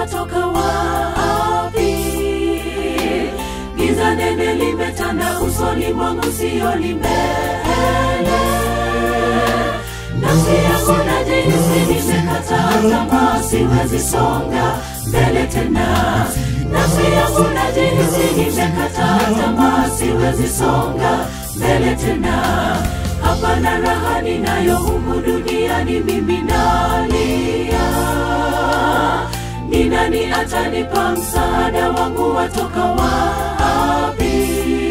watoka wapi? Giza nene limetanda usoni mwangu, sioni mbele. Nafsi yangu najihisi nimekata tamaa, siwezi songa mbele tena. Nafsi yangu najihisi nimekata tamaa, siwezi songa mbele tena. Hapana raha ninayo humu duniani, mimi nalia. Ni nani atanipa msaada wangu, watoka wapi?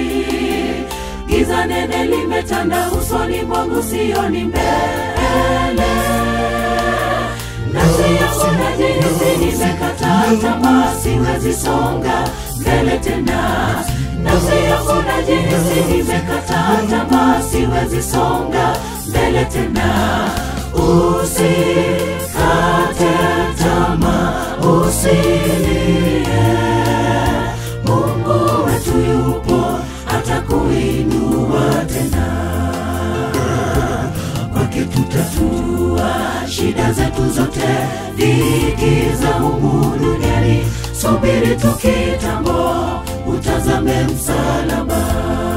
Giza nene limetanda usoni mwangu, sioni mbele. Nafsi yangu najihisi nimekata tamaa, siwezi songa mbele tena. Nafsi yangu najihisi nimekata tamaa, siwezi songa mbele tena. Usikate tamaa, usilie. Mungu wetu yupo, atakuinua tena. Kwake tutatua shida zetu zote, dhiki za humu duniani. Subiri tu kitambo, utazame msalaba.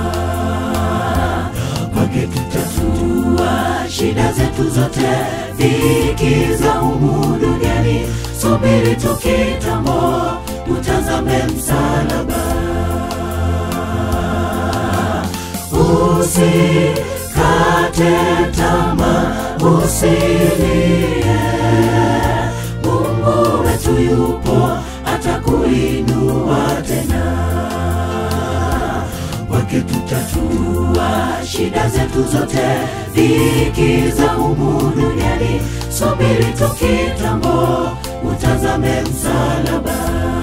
Kwake tutatua shida zetu zote, dhiki za humu duniani. Subiri tu kitambo, utazame msalaba. Usikate tamaa, usilie. Mungu wetu yupo, atakuinua tena. Kwake tutatua shida zetu zote, dhiki za humu duniani. Subiri tu kitambo, utazame msalaba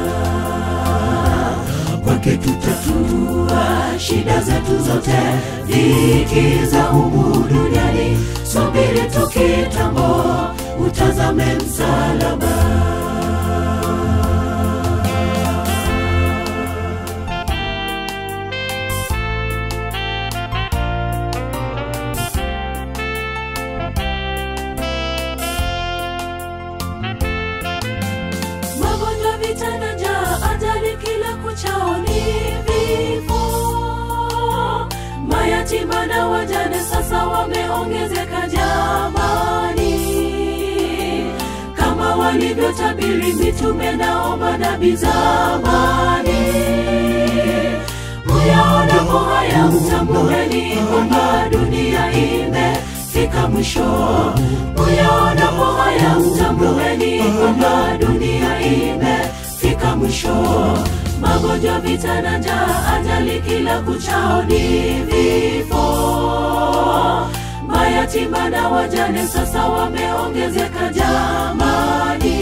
kwake tutatua shida zetu zote, dhiki za humu duniani. Subiri tu kitambo, utazame msalaba. Magonjwa, vita na njaa, ajali kila kuchao ni vifo. Mayatima na wajane sasa wameongezeka jamani, kama walivyotabiri mitume nao manabii zamani. Muyaonapo haya mtambueni kwamba dunia imefika mwisho. Muyaonapo haya mtambueni kwamba dunia imefika mwisho. Magonjwa, vita na njaa, ajali kila kuchao ni vifo. Mayatima na wajane sasa wameongezeka jamani,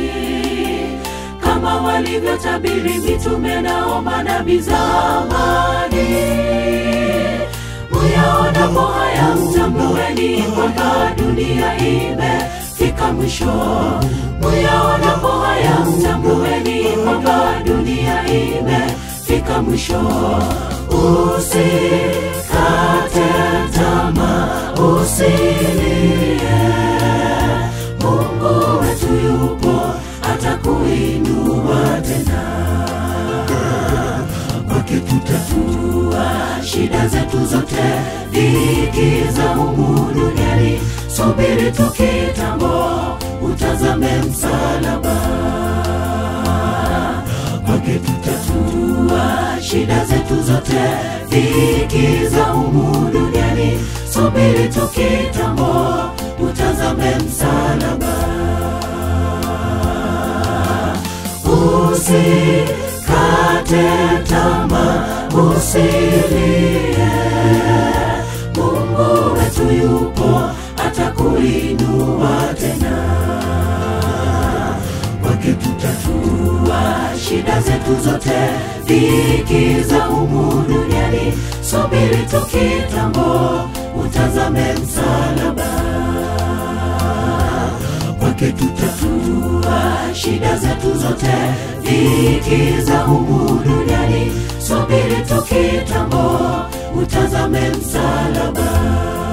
kama walivyotabiri mitume nao manabii zamani. Muyaonapo haya mtambueni kwamba dunia imefika mwisho. Muyaonapo haya mtambueni kwamba dunia imefika mwisho. Usikate tamaa, usilie. Mungu wetu yupo, atakuinua tena kwake tutatua shida zetu zote, dhiki za humu duniani. Subiri tu kitambo, utazame msalaba. Kwake tutatua shida zetu zote, dhiki za humu duniani. Subiri tu kitambo, utazame msalaba. Usikate tamaa, usilie. Mungu wetu yupo, atakuinua tena. Kwake tutatua shida zetu zote, dhiki za humu duniani. Subiri tu kitambo, utazame msalaba kwake tutatua shida zetu zote, dhiki za humu duniani. Subiri tu kitambo, utazame msalaba.